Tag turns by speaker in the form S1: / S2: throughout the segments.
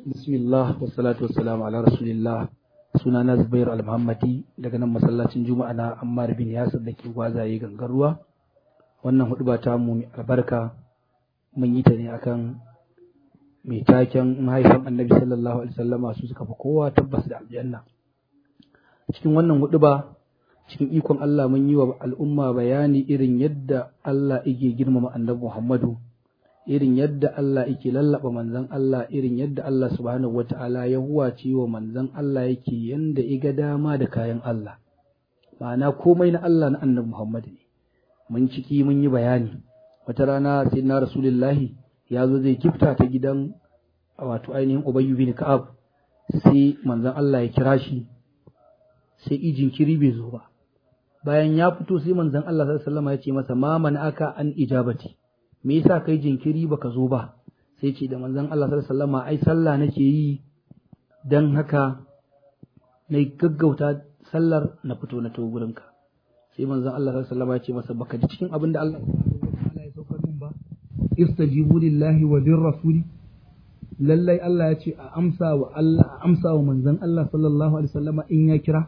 S1: Bismillah wa salatu wassalamu ala rasulillah sunana Zubair al-Muhammadi daga nan masallacin Juma'a na Ammar bin Yasir da ke gwazaye gangar ruwa wannan hudu ba ta mu albarka mun yi ta ne akan mai taken mahaifan Annabi sallallahu alaihi wasallama su suka fi kowa tabbas da aljanna cikin wannan hudu ba cikin ikon Allah mun yi wa al'umma bayani irin yadda Allah yake girmama Annabi Muhammadu irin yadda Allah yake lallaba manzon Allah irin yadda Allah subhanahu wata'ala ya huwace wa manzon Allah yake yanda iga dama da kayan Allah ma'ana komai na Allah na annabi Muhammad ne mun ciki mun yi bayani wata rana sai na rasulullahi ya zo zai kifta ta gidan wato ainihin Ubayy bin Ka'ab sai manzon Allah ya kira shi sai ijin kiri bai zo ba bayan ya fito sai manzon Allah sallallahu alaihi wasallam ya ce masa ma man aka an ijabati me yasa kai jinkiri baka zo ba sai ce da manzon Allah sallallahu alaihi wasallam ai sallah nake yi dan haka na gaggauta sallar na fito na to gurinka sai manzon Allah sallallahu alaihi wasallam ya ce masa baka ji cikin abin da Allah ya saukar min ba istajibu lillahi wa bir rasuli lallai Allah ya ce a amsa wa Allah a amsa wa manzon Allah sallallahu alaihi wasallam in ya kira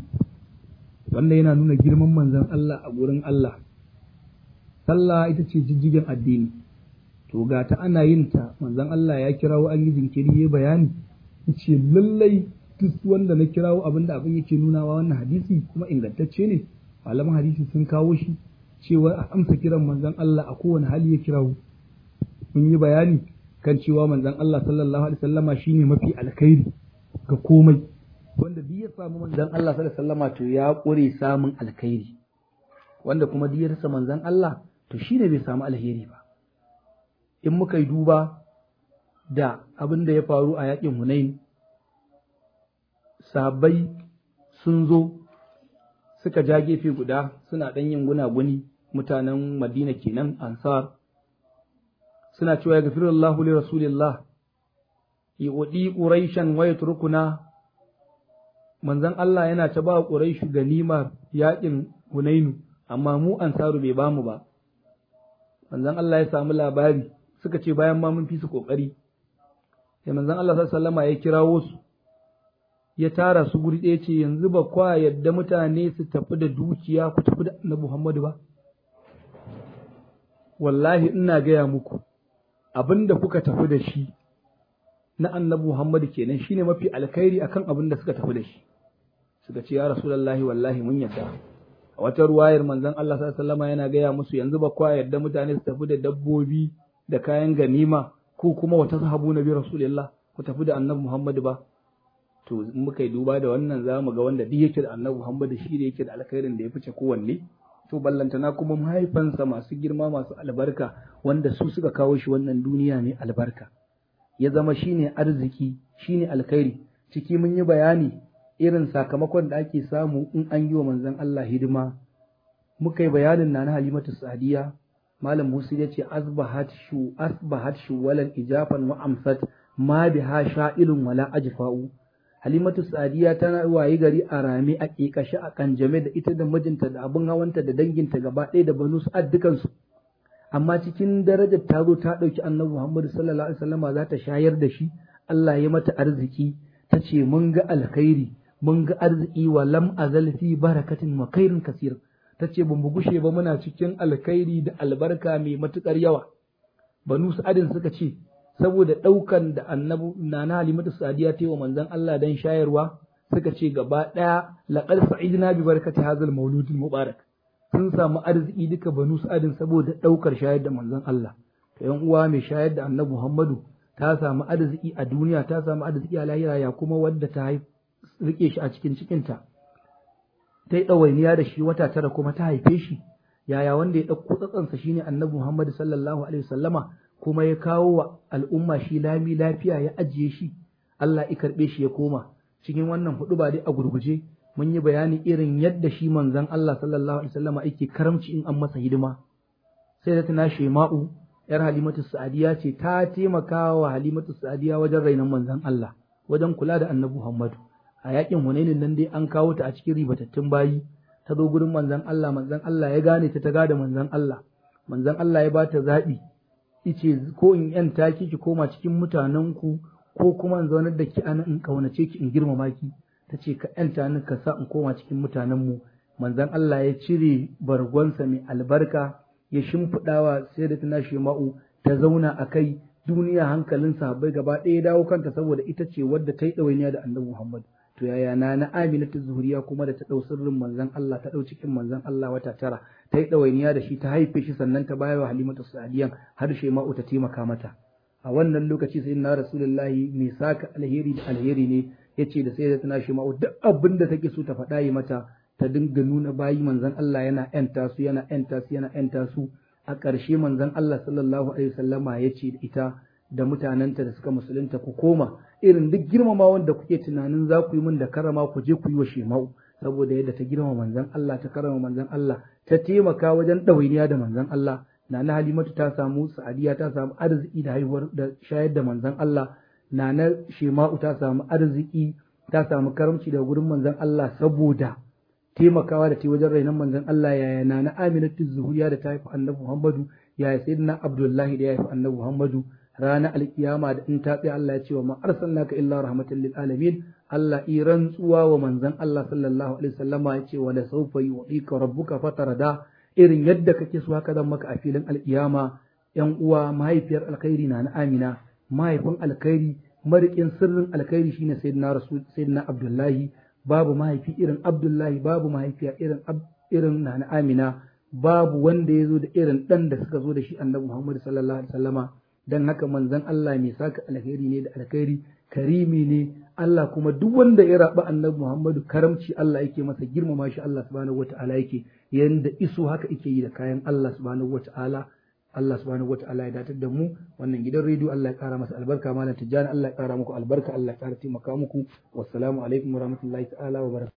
S1: wanda yana nuna girman manzon Allah a gurin Allah sallah ita ce jijjigen addini to ga ta ana yin ta manzon Allah ya kirawo an yi jinkiri ya bayani yace lallai duk wanda na kirawo abinda abin yake nunawa wannan hadisi kuma ingantacce ne malaman hadisi sun kawo shi cewa a amsa kiran manzon Allah a kowane hali ya kirawo mun yi bayani kan cewa manzon Allah sallallahu alaihi wasallama shine mafi alkhairi ga komai wanda duk ya samu manzon Allah sallallahu alaihi wasallama to ya kure samun alkhairi wanda kuma duk ya rasa manzon Allah to shi ne bai samu alheri ba in muka yi duba da abin da ya faru a yakin hunain sabai sun zo suka ja gefe guda suna ɗan yin gunaguni mutanen madina kenan ansar suna cewa ya gafiru Allah li rasulillah yuɗi ƙuraishan wa yatrukuna manzon Allah yana ta ba ƙuraishu ganimar yakin hunainu amma mu ansaru bai bamu ba manzon Allah ya samu labari suka ce bayan ma mun fi su kokari sai manzon Allah sallallahu alaihi ya kirawo su ya tara su guri ɗaya ce yanzu ba kwa yadda mutane su tafi da dukiya ku tafi da Annabi Muhammadu ba wallahi ina gaya muku abinda kuka tafi da shi na Annabi Muhammadu kenan shine mafi alkhairi akan abin da suka tafi da shi suka ce ya rasulullahi wallahi mun yadda a wata ruwayar manzon Allah sallallahu alaihi yana gaya musu yanzu ba kwa yadda mutane su tafi da dabbobi da kayan ganima ko kuma wata sahabu nabi rasulullah ku tafi da annabi Muhammad ba to in muka yi duba da wannan za mu ga wanda duk yake da annabi Muhammad shi da yake da alkhairin da ya fice kowanne to ballantana kuma mahaifansa masu girma masu albarka wanda su suka kawo shi wannan duniya ne albarka ya zama shine arziki shine alkhairi ciki mun yi bayani irin sakamakon da ake samu in an yi wa manzon Allah hidima muka yi bayanin na na Halimatu Sadiya Malam Musa ya ce asbahat shu asbahat shu walan ijafan wa amsat ma biha sha'ilun wala ajfa'u Halimatu Sadiya tana wayi gari a rame a kekashi a kanjame da ita da mijinta da abin hawanta da danginta gaba ɗaya da banu sa'ad dukansu amma cikin darajar ta zo ta ɗauki annabi Muhammad sallallahu alaihi wasallama za ta shayar da shi Allah ya mata arziki ta ce mun ga alkhairi mun ga arziki wa lam azal fi barakatin wa khairin kasir tace ban mu gushe ba muna cikin alkhairi da albarka mai matukar yawa banu sa'adin suka ce saboda daukan da annabi nana halimatu sadiya ta yi wa manzon Allah dan shayarwa suka ce gaba daya laqad sa'idna bi barakati hadzal maulud mubarak sun samu arziki duka banu sa'adin saboda daukar shayar da manzon Allah to yan uwa mai shayar da annabi Muhammadu ta samu arziki a duniya ta samu arziki a lahira ya kuma wadda ta haifi rike shi a cikin cikinta ta yi ɗawainiya da shi wata tara kuma ta haife shi yaya wanda ya ɗauko tsatsansa shine annabi Muhammad sallallahu alaihi wasallama kuma ya kawo wa al'umma shi lami lafiya ya ajiye shi Allah ya karɓe shi ya koma cikin wannan hudu ba dai a gurguje mun yi bayani irin yadda shi manzon Allah sallallahu alaihi wasallama yake karamci in an masa hidima sai da tana shema'u yar halimatu sa'adiya ce ta taimaka wa halimatu sa'adiya wajen rainon manzon Allah wajen kula da annabi Muhammadu a yakin hunainin nan dai an kawo ta a cikin ribatattun bayi ta zo gurin manzon Allah manzon Allah ya gane ta ta gada manzon Allah manzon Allah ya bata zaɓi ice ko in yanta ki ki koma cikin mutanenku ko kuma in zaunar da ki ana in kaunace ki in girmama ki ta ce ka yanta ni ka sa in koma cikin mutanen mu manzon Allah ya cire bargonsa mai albarka ya shimfiɗawa sai da tana shema'u ta zauna a kai duniya hankalin sahabbai gaba ɗaya dawo kanta saboda ita ce wadda ta yi ɗawainiya da annabi Muhammad to yaya na na Amina ta Zuhuriya kuma da ta ɗau sirrin manzon Allah ta ɗau cikin manzon Allah wata tara ta yi ɗawainiya da shi ta haife shi sannan ta bayar wa Halimatu Sa'adiyan har Shema'u ta taimaka mata a wannan lokaci sai na Rasulullahi mai saka alheri da alheri ne yace da sai da tana Shema'u duk abin da take so ta faɗa yi mata ta dinga nuna bayi manzon Allah yana ‘yanta su yana ‘yanta su yana ‘yanta su a ƙarshe manzon Allah sallallahu alaihi wasallama ya ce da ita da mutanenta da suka musulunta ku koma irin duk girmama wanda kuke tunanin za ku yi min da karama ku je ku yi wa shemau saboda yadda ta girmama manzon Allah ta karama manzon Allah ta taimaka wajen ɗawainiya da manzon Allah Nana Halimatu ta samu Sa'adiya ta samu arziki da haihuwar da shayar da manzon Allah Nana Shema'u ta samu arziki ta samu karamci da gurin manzon Allah saboda taimakawa da ta wajen rainon manzon Allah yaya na na Aminatu Zuhuriya da ta haifi Annabi Muhammadu yaya Sayyidina Abdullahi da ya haifi Annabi Muhammadu ranar alkiyama da in ta tsaya Allah ya ce wa ma arsalnaka illa rahmatan lil alamin Allah i rantsuwa wa manzon Allah sallallahu alaihi wasallama ya ce wa la sawfa yu'tika rabbuka fatarada irin yadda kake so haka zan maka a filin alkiyama yan uwa mahaifiyar alkhairi na na Amina mahaifin alkhairi marikin sirrin alkhairi shine sayyidina rasul sayyidina Abdullahi babu mahaifi irin Abdullahi babu mahaifiya irin irin Nana Amina babu wanda ya zo da irin ɗan da suka zo da shi annabi Muhammad sallallahu alaihi wasallama dan haka manzon Allah mai saka alkhairi ne da alkhairi karimi ne Allah kuma duk wanda ya raba annabi Muhammadu karamci Allah yake masa girmama shi Allah subhanahu wata'ala yake yanda iso haka yake yi da kayan Allah subhanahu wata'ala Allah subhanahu wata'ala ya datar da mu wannan gidan rediyo Allah ya kara masa albarka malam tijjani Allah ya kara muku albarka Allah ya kara taimaka muku wassalamu alaikum warahmatullahi ta'ala wa barakatuh